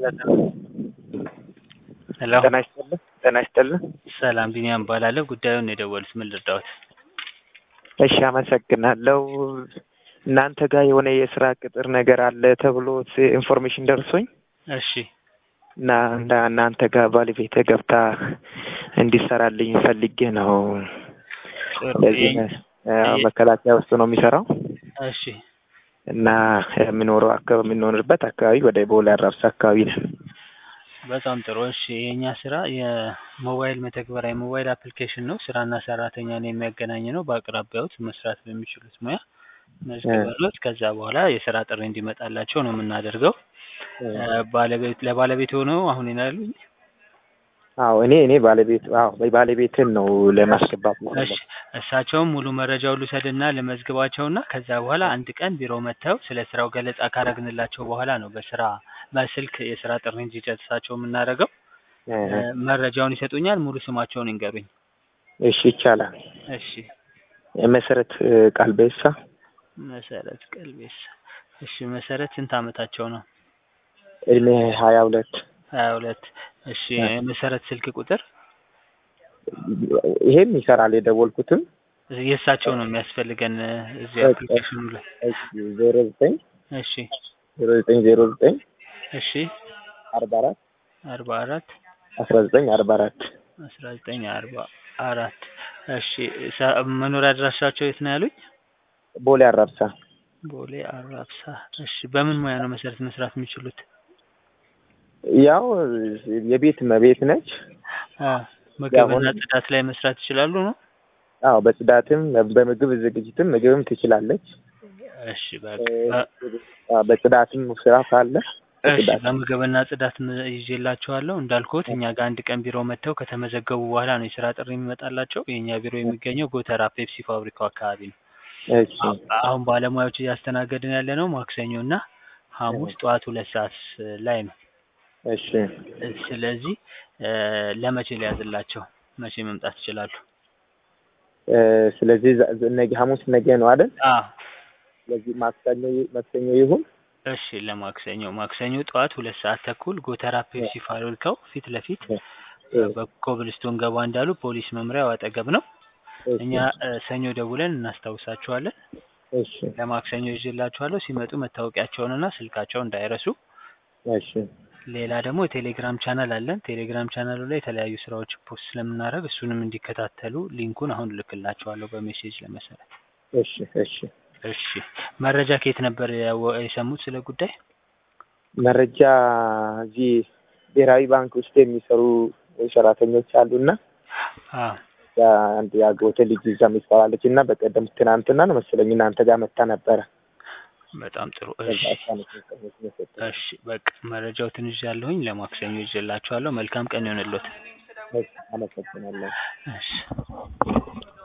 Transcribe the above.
ሄሎ ጤና ይስጥልን ጤና ይስጥልን። ሰላም ቢኒያም እባላለሁ። ጉዳዩን የደወሉት ምን ልርዳዎት? እሺ አመሰግናለሁ። እናንተ ጋር የሆነ የስራ ቅጥር ነገር አለ ተብሎ ኢንፎርሜሽን ደርሶኝ እሺ እና እንደ እናንተ ጋር ባለቤቴ ገብታ እንዲሰራልኝ ፈልጌ ነው። ጥሩ ለዚህ ያው መከላከያ ውስጥ ነው የሚሰራው እሺ እና የምኖረው አካባቢ የምንኖርበት አካባቢ ወደ ቦሌ አራብሳ አካባቢ ነን። በጣም ጥሩ እሺ የእኛ ስራ የሞባይል መተግበሪያ የሞባይል አፕሊኬሽን ነው። ስራና ሰራተኛን የሚያገናኝ ነው። በአቅራቢያዎት መስራት በሚችሉት ሙያ መዝግበሎት ከዛ በኋላ የስራ ጥሪ እንዲመጣላቸው ነው የምናደርገው። ባለቤት ለባለቤት ሆነው አሁን ይናሉኝ አዎ እኔ እኔ ባለቤት አዎ ባለቤትን ነው ለማስገባት እሺ የፈለኩት። እሳቸውም ሙሉ መረጃውን ልውሰድና ልመዝግባቸውና ከዛ በኋላ አንድ ቀን ቢሮ መጥተው ስለ ስራው ገለጻ ካረግንላቸው በኋላ ነው በስራ በስልክ የስራ ጥሪ እንዲደርሳቸው የምናደርገው። እ መረጃውን ይሰጡኛል። ሙሉ ስማቸውን ይንገሩኝ። እሺ ይቻላል። እሺ መሰረት ቃልቤሳ መሰረት ቀልቤሳ። እሺ መሰረት ስንት አመታቸው ነው? እድሜ ሀያ ሁለት ሀያ ሁለት እሺ የመሰረት ስልክ ቁጥር ይሄም ይሰራል የደወልኩትም የእሳቸው ነው የሚያስፈልገን እዚህ አፕሊኬሽኑ ላይ ዜሮ ዘጠኝ እሺ ዜሮ ዘጠኝ ዜሮ ዘጠኝ እሺ አርባ አራት አርባ አራት አስራ ዘጠኝ አርባ አራት አስራ ዘጠኝ አርባ አራት እሺ ሰ- መኖሪያ አድራሻቸው የት ነው ያሉኝ? ቦሌ አራብሳ ቦሌ አራብሳ። እሺ በምን ሙያ ነው መሰረት መስራት የሚችሉት? ያው የቤት መቤት ነች። አ ምግብና አሁን- ጽዳት ላይ መስራት ይችላሉ ነው? አዎ በጽዳትም በምግብ ዝግጅትም ምግብም ትችላለች። እሺ በቃ አዎ፣ በጽዳትም ስራ ካለ እሺ በጽዳት በምግብና ጽዳት ም- ይዤላችኋለሁ። እንዳልኩት እኛ ጋር አንድ ቀን ቢሮ መጥተው ከተመዘገቡ በኋላ ነው የስራ ጥሪ የሚመጣላቸው። የእኛ ቢሮ የሚገኘው ጎተራ ፔፕሲ ፋብሪካው አካባቢ ነው። እሺ አሁን ባለሙያዎች እያስተናገድን ያለ ነው ማክሰኞ እና ሐሙስ ጠዋት ሁለት ሰዓት ላይ ነው። እሺ ስለዚህ እ ለመቼ ሊያዝላቸው መቼ መምጣት ይችላሉ? እ ስለዚህ ዛ- ዝ- ነገ ሐሙስ ነገ ነው አይደል? አዎ ስለዚህ ማክሰኞ ይ- ማክሰኞ ይሁን። እሺ ለማክሰኞ ማክሰኞ ጠዋት ሁለት ሰዓት ተኩል ጎተራ ፔፕሲ ፋብሪካው ፊት ለፊት እ በኮብልስቶን ገባ እንዳሉ ፖሊስ መምሪያው አጠገብ ነው። እሺ እኛ እ ሰኞ ደውለን እናስታውሳችኋለን። እሺ ለማክሰኞ ይዤላችኋለሁ። ሲመጡ መታወቂያቸውንና ስልካቸውን እንዳይረሱ። እሺ ሌላ ደግሞ የቴሌግራም ቻናል አለን። ቴሌግራም ቻናሉ ላይ የተለያዩ ስራዎች ፖስት ስለምናደርግ እሱንም እንዲከታተሉ ሊንኩን አሁን እልክላችኋለሁ በሜሴጅ ለመሰረት። እሺ እሺ እሺ መረጃ ከየት ነበር ያወ- የሰሙት ስለ ጉዳይ? መረጃ እዚህ ብሔራዊ ባንክ ውስጥ የሚሰሩ ሰራተኞች አሉና አዎ ያ አንድ ያጎተ ልጅ እዛ የሚሰራለች እና በቀደም ትናንትና ነው መሰለኝ እናንተ ጋር መታ ነበረ። በጣም ጥሩ። ከዛ እሺ እሷ ነች ኢንፎርሜሽን የሰጠችኝ። እሺ በቃ መረጃው ትንሽ ያለሁኝ ለማክሰኞ ይዤላችኋለሁ። መልካም ቀን ይሆንልዎት። እሺ፣ አመሰግናለሁ። እሺ